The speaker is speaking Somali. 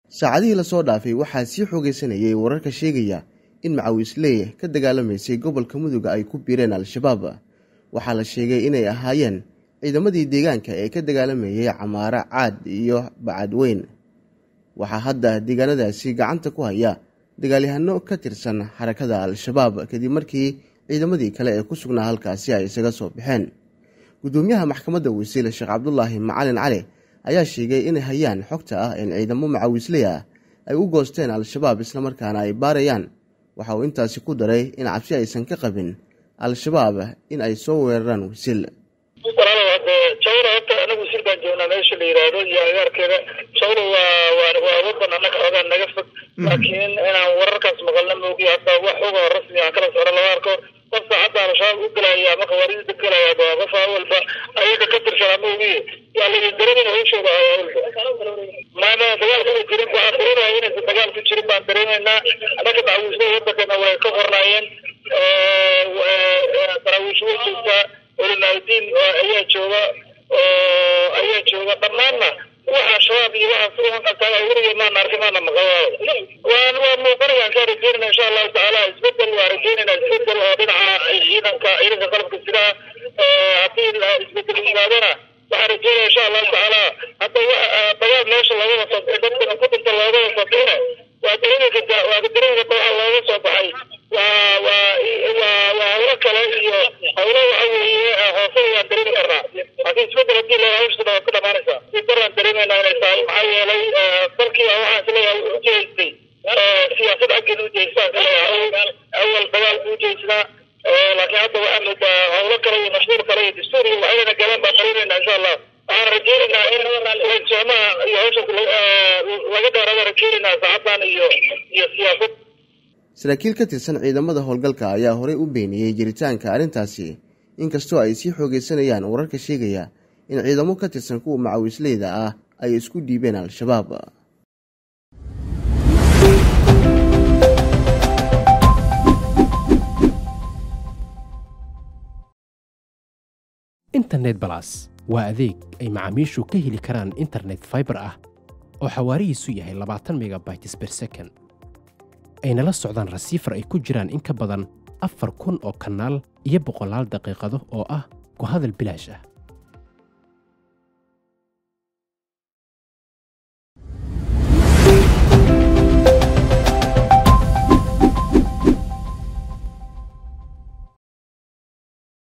saacadihii lasoo dhaafay waxaa sii xoogeysanayay wararka sheegaya in macawiisley ka dagaalamaysay gobolka muduga ay ku biireen al-shabaab waxaa la sheegay inay ahaayeen ciidamadii deegaanka ee ka dagaalamayay camaaro caad iyo bacadweyn waxaa hadda deegaanadaasi gacanta ku haya dagaalyahano ka tirsan xarakada al-shabaab kadib markii ciidamadii kale ee ku sugnaa halkaasi ay isaga soo baxeen gudoomiyaha maxkamadda wasiil sheekh cabdulaahi macalin cali ayaa sheegay inay hayaan xogta ah in ciidamo macawiisley ah ay u goosteen al-shabaab islamarkaana ay baarayaan waxa uu intaasi ku daray in cabsi aysan ka qabin al-shabaab in ay soo weeraraan wasiil jawla horta anagu wasiil baan joognaa meesha la yidhaahdo iyo agaarkeeda jawla waa waa waa wadan annaga xoogaa naga fog laakiin inaan wararkaas maqalna moogiy hadda wax uga rasmi aan kala socno lama arko qof saacadda al-shabaab u gelaya ama khawaariijda gelaya waa qof awalba ayaga ka tirsanaa moogiye yaa laydin dareemin hawshooda awalba maama dagaal kuma jirin waxaan dareemaya inaysan dagaal ku jirin baan dareemaynaa annaga macawiisada wadankana way ka qornaayeen daraawiish way joogtaa culimaadiin ayaa jooga oo ayaa jooga dhammaanna waxa shabaab iyo waxa suuqataa weliga maana arkin maana maqal waan waa muuqanayaan kaa rajeynayna insha allahu tacaala isbedel waa rajeynayna isbedel oo dhinaca ciidanka ciidanka qalabka sidaa haddii isbedel yimaadana waxaan rajeynaya insha allahu tacaala hadda dagaal meesha loogada soo dadkana ku dhinta loogada soo bixina waa dareemi kartaa waa dareemi karta waxa looga soo baxay waa waa waa waa hawlo kale iyo hawlo waxa weeye hoose waan dareemi karnaa laakiin isbedel haddii la hawshada waa ku dhamaanaysaa si daraan dareemaynaa inay tahay maxaa yeelay dalkii waxaan isleeyahay u jeestay siyaasad xaggeeda u jeestaa isleeyahay awal dagaal buu jeesnaa laakiin hadda waxaa moodaa hawlo kale iyo mashhuur kale iyo dastuur iyo waxayna galeen baan dareemaynaa insha allah waxaan rajeynaynaa in soomaha iyo hawshaas laga dheerada rajeynaynaa saacadan iyo iyo siyaasad saraakiil ka tirsan ciidamada howlgalka ayaa horey u beeniyey jiritaanka arrintaasi inkastoo ay sii xoogeysanayaan wararka sheegaya in ciidamo ka tirsan kuwa macawiisleyda ah ay isku dhiibeen al-shabaab internet balas waa adeeg ay macaamiishu ka heli karaan internet faibar ah oo xawaarihiisu yahay labaatan megabytes ber second ayna la socdaan rasiifar ay ku jiraan in ka badan afar kun oo kanaal iyo boqolaal daqiiqado oo ah ku hadal bilaash ah